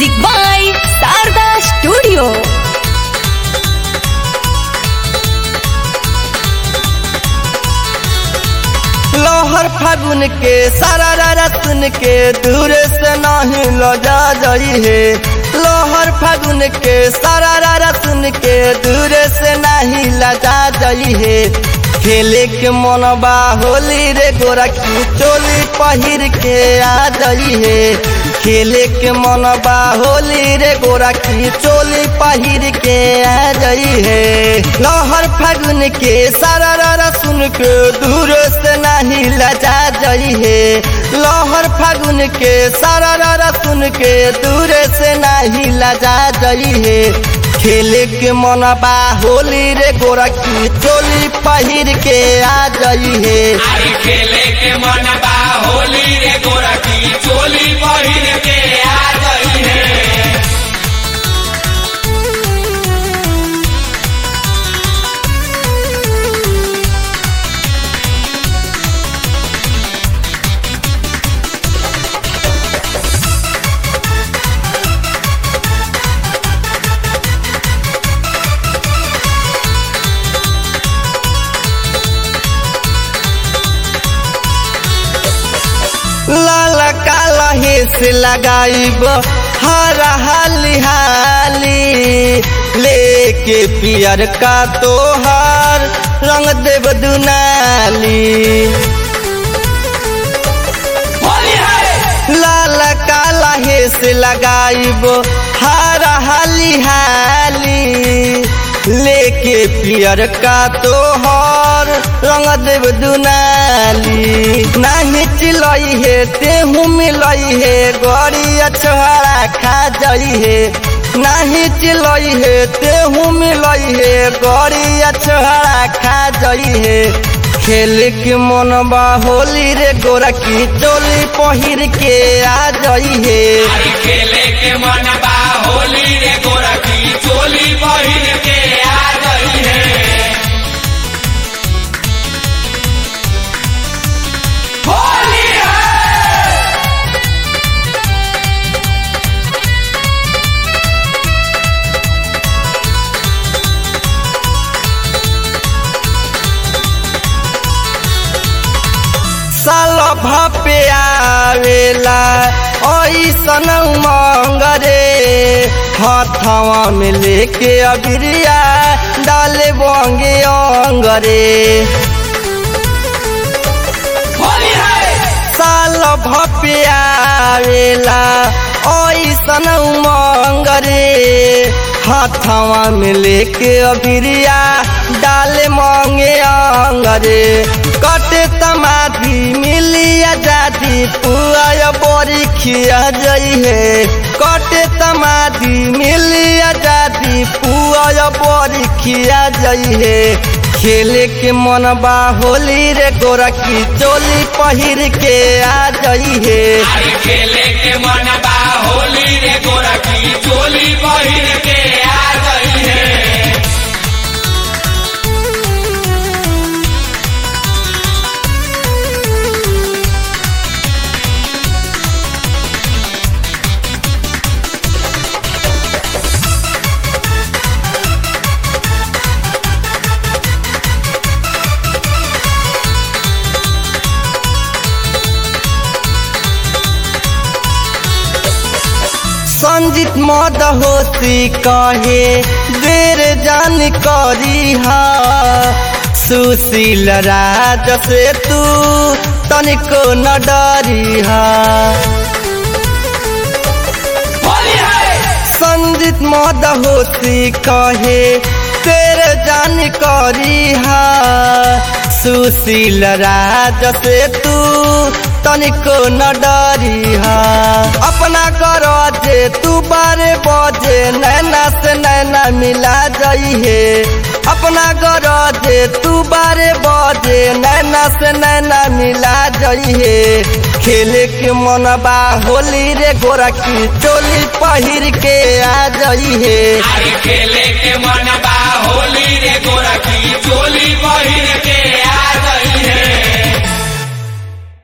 Music by Sarda Studio. लोहर फागुन के सारा रारा सुन के दूर से नहीं लो जा जाई है लोहर फागुन के सारा रारा सुन के दूर से नहीं लजा जाई है खेले के मनबा होली रे गोरा की चोली पहिर के आ जाई है खेले के मनबा होली रे गोरा की चोली पहिर के आ जाई है लोहर फागुन के सारा रारा सुन के दूर से नहीं लजा जाई है लोहर फागुन के सारा रारा सुन के दूर से नहीं लजा जाई है खेले के मनबा होली रे गोरा की चोली पहिर के आ जाई है आई खेले के मनबा होली रे गोरा की चोली पहिर के आ गई है लाल काला हिस लगाइब हरा हाली हाली लेके पियर का तोहार रंग देव दुनाली होली है लाल काला हिस लगाइब हरा हाली हाली लेके पियर का तोहर रंग देव दुनाली नाही चिलई है तेहू मिलई है गड़ी छोहरा खा जई है नाही चिलई है तेहू मिलई है गड़ी छोहरा खा जई है खेल के मनबा होली रे गोरा की चोली पहिर के आ जई है आई खेले के मनबा होली रे गोरा की चोली पहिर के आ गई है होली है साल भपे आवेला ऐसन उमंग रे हथवा में लेके अबिरिया डाले बंगे अंग रे होली है साल भपे आवेला ऐसन उमंग रे हथवा में लेके अबिरिया डाले मांगे अंग रे कटे तमाधी मिली आजादी पुआ बड़ी खिया जई है कटे तमाधी मिली आजादी पुआ बड़ी खिया जई है खेले के मनबा होली रे गोरा की चोली पहिर के आ जई है आई खेले के मनबा होली रे गोरा की चोली पहिर के आ गई है संजीत मद होती कहे देर जान करी हा सुशील राज से तू तनिको न डरी हा होली है संजीत मद होती कहे तेरे जान करी हा सुशील राज से तू तनिको न डरी हा अपना करो जे तू बारे बजे नैना से नैना मिला जई है अपना करो जे तू बारे बजे नैना से नैना मिला जई है खेले के मनबा होली रे गोरा की चोली पहिर के आ जई है आई खेले के मनबा होली रे गोरा की